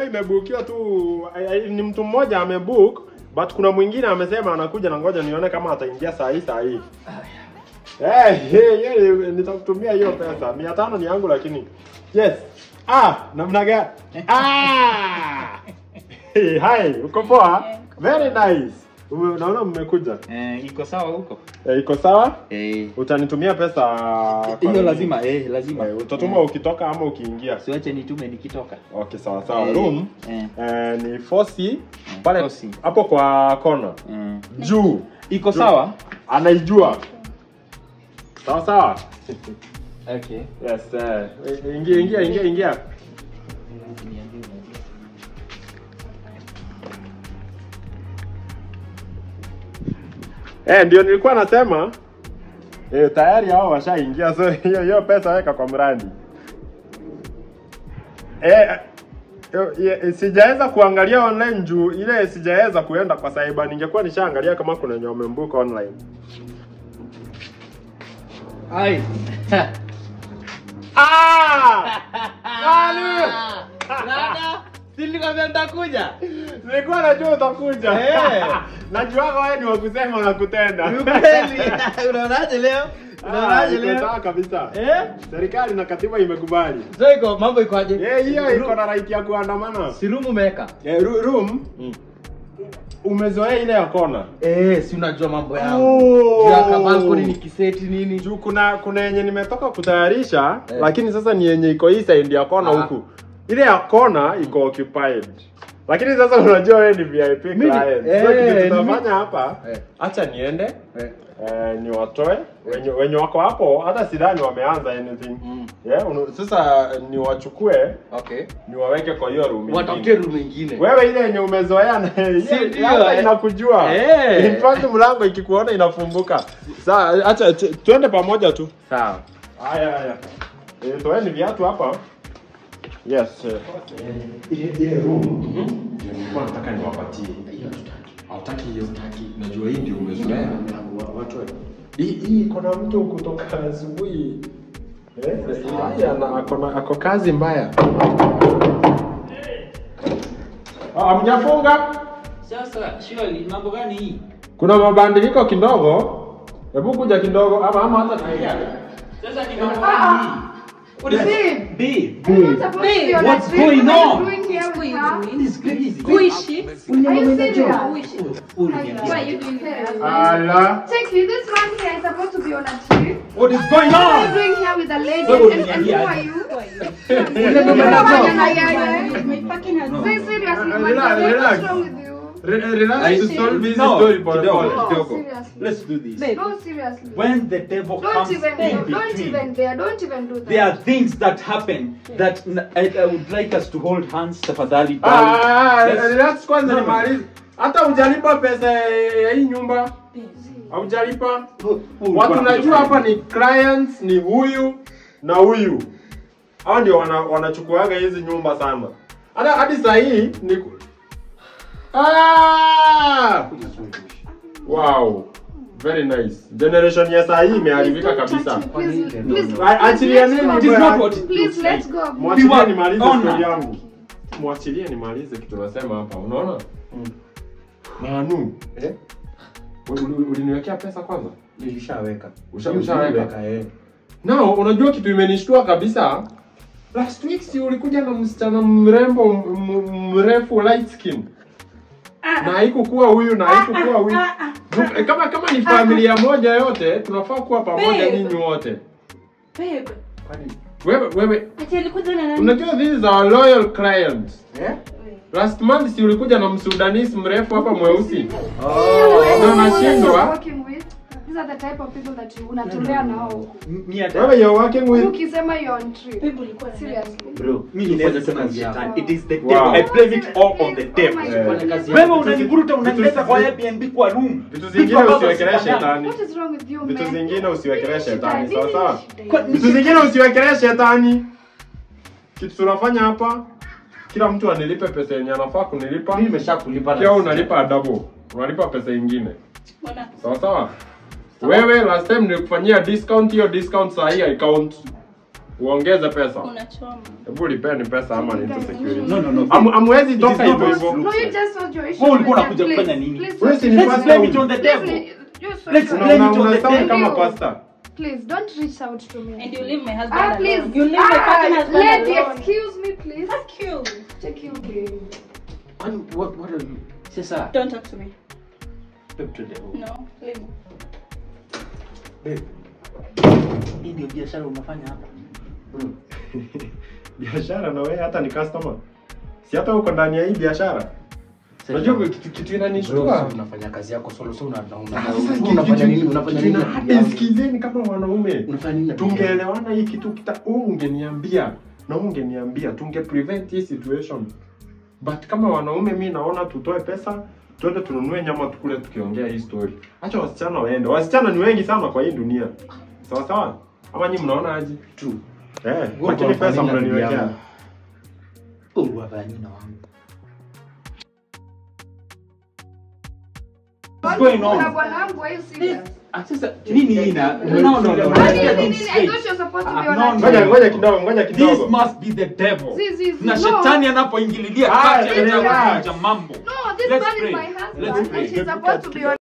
imebukiwa tu ai- ai- ni mtu mmoja amebook but kuna mwingine amesema anakuja na ngoja nione kama ataingia saa hii saa hii. Eh, hey, hey, nitakutumia hiyo pesa. 500 ni yangu lakini. Yes. Ah, namna gani? Ah! Hey, hi, uko poa? Very nice. Ume- Naona mmekuja. Eh, iko sawa huko? Eh, iko sawa? Eh. Utanitumia pesa kwa Hiyo nini? lazima, eh, lazima. Eh, utatuma ukitoka ama ukiingia? Siwache nitume nikitoka. Okay, sawa sawa. Eh, Room eh. eh, ni 4C pale 4C. hapo kwa kona Eh. juu. Iko sawa? Anaijua. Sawa sawa. Okay. Yes, eh, ingia ingia ingia ingia. Eh, ndio nilikuwa nasema eh, tayari hao washaingia, so hiyo hiyo pesa weka kwa mradi. Eh, yo- ye- sijaweza kuangalia online juu ile sijaweza kuenda kwa cyber, ningekuwa nishaangalia kama kuna wenye wamembook online. Ai. Ah! Nani? Dada, si nilikwambia nitakuja. Nilikuwa najua utakuja. Eh. Najua wewe ni wa kusema na kutenda. Ni ukweli. Unaonaje leo? Ah, Unaonaje iko leo? sawa kabisa. Eh? Serikali na katiba imekubali. So iko mambo iko aje? Eh, hiyo iko na right ya kuandamana. Si room umeweka? Eh, ru- room umezoea ile ya kona. Eh, si unajua mambo yangu. Oh. Juu ya kabalkoni ni kiseti nini? Juu kuna kuna yenye nimetoka kutayarisha Eh. lakini sasa ni yenye iko hii side ya kona Ah. huku. Ile ya kona iko occupied. Lakini sasa unajua wewe ni VIP Mimi- client. eh, so kitu ni tutafanya hapa, Eh. acha niende Eh. eh, ni watoe wenye, wenye wako hapo hata sidhani wameanza anything. Mm. Yeah, unu, sasa ni wachukue Okay. ni waweke kwa hiyo room. Watafutie ingine. room nyingine. Wewe ile yenye umezoea na Si hiyo ndio, hata eh? inakujua. Eh. In fact mlango ikikuona inafunguka. Sasa acha tu- tuende pamoja tu. Sawa. Haya haya. Eh, toeni viatu hapa. Yes. eh. Ile ile room. Ndio nilikuwa nataka niwapatie. Hataki hiyo. Najua hii ndio umezoea. Hii hii iko na mtu kutoka asubuhi. Eh, hii ana ako na ako kazi mbaya. Ah, mjafunga? Sasa surely mambo gani hii? Kuna mabadiliko kidogo. Hebu kuja kidogo ama ama hata tuingia. Sasa ni mambo gani hii? What is it? Babe, You're not supposed to be on a what's trip. going What are you on? doing here with her? this is crazy. Kuishi. Are you serious? Why are you doing that? Ala. Check it, this man here is supposed to be on a trip. What is going What are you on? doing here with a lady? Wewe And, and who uliniambia are aje? you? Ule mume na Say seriously, man. Relax, What's relax. wrong with you? Re- Relax to solve this No, story pole kidogo. pole. No, Kidogo. seriously. Let's do this. No, seriously. When the devil Don't comes even, in don't between, even there. Don't even do that. there are things that happen that n- I, I would like us to hold hands tafadhali. Ah, ah, Let's- relax kwanza No. nimalize. Hata hujalipa pesa ya hii nyumba. Haujalipa. Watu najua hapa ni clients ni huyu na huyu. Hao ndio wana, wanachukuaga hizi nyumba sana. Hata hadi saa hii ni ku- Ah! Wow. Very nice. Generation ya saa hii imeharibika kabisa. Please, please, Ah, Achilia nini? It is not what it please, looks let's like. go. Mwachilie Pure nimalize honor. story yangu. Mwachilie nimalize kitu nasema hapa. Unaona? Manu, Eh? uli- uli- uliniwekea pesa kwanza? Nilishaweka. Usha- ushaweka? Niliweka, eh. Nao unajua kitu imenishtua kabisa. Last week si ulikuja na msichana mrembo m- m- mrefu light skin. Na haikukuwa huyu na haikukuwa huyu. Ju- Kama kama ni familia moja yote tunafaa kuwa pamoja Babe. nyinyi wote. Babe. Wewe wewe Ati alikuja na nani? unajua this is our loyal client. Eh? Last month si ulikuja na msudanisi mrefu hapa mweusi. These Ndio are the people that nashindwa. you're working with. These are the type of people that you unatembea nao. M- mi hata- Wewe you're working with Ukisema you're on trip. Babe ulikuwa na nani? Seriously. Bro, mi Fanya ninaweza tu sema kazi ni yako. shetani. It is the Wow. devil. I blame it all on the devil. Oh my Eh. God. Fanya kazi Wewe yako. unanivuruta unanileta kwa vitu- Airbnb kwa room. vitu Vitu zingine ambavyo usiwekelee sifanyagi. shetani. What is wrong with you, Vitu man? zingine usiwekelee Nini shetani, shida? sawa sawa? Nini Kwa- shida? Vitu zingine usiwekelee shetani. Kitu tunafanya hapa, kila mtu anilipe pesa yenye anafaa kunilipa. Mimi nimeshakulipa na Pia sisi. unalipa double. Unalipa pesa ingine. Mbona? Sawa sawa? Wewe last time nilikufanyia discount, hiyo discount saa hii haicount. uongeze pesa Unachoma. hebu lipeni pesa ama ni into security No, no, no. Amu- amwezi It toka is not hivyo what hivyo looks No, you like. just sort your issue. Wewe ulikuwa with unakuja them, kufanya please. nini? Please Wewe sort si ni your Let's pastor blame huyu. it on the Please, devil. you sort Let's your- Una- blame una- it on the unasound devil. kama pastor Please don't reach out to me. And you leave my husband Ah, please. alone. You leave my fucking ah, husband lady, alone. excuse me, please. Fuck you. Check you, please. What, what, what are you? Sasa, Don't talk to me. babe, to the- No, leave me. babe, hii ndio biashara unafanya hapa biashara na wewe hata ni customer si hata uko ndani ya hii biashara unajua kitu kitu inanishtua unafanya kazi yako solo so una, una, una, Sasa kitu- unafanya nini kitu- unafanya kitu nini ina- hata isikizeni kama wanaume unafanya nini tungeelewana hii kitu kita huu ungeniambia na huu ungeniambia tunge prevent hii situation but kama wanaume mi naona tutoe pesa twende tununue nyama tukule tukiongea hii story acha wasichana waende wasichana ni wengi sana kwa hii dunia sawa sawa ama nyi mnaona aje True. eh Wewe lakini unafanya pesa nini na bibi mnaniwekea yangu? Oh, unafanya nini na wangu What's going on? Kuna bwanangu, are you serious? Ah, sasa nini hii na no no no no Nani, let's get nini, this nini? I straight. thought you're supposed to be Ah, on no, a no. ngoja team. ngoja kidogo ngoja This kidogo must be the devil. Zi, zi, zi, Na no. shetani anapoingilia Ah, kati relax. anaweza kuvunja mambo. No, this Let's man is pray. my Let's husband pray. and she's supposed to be on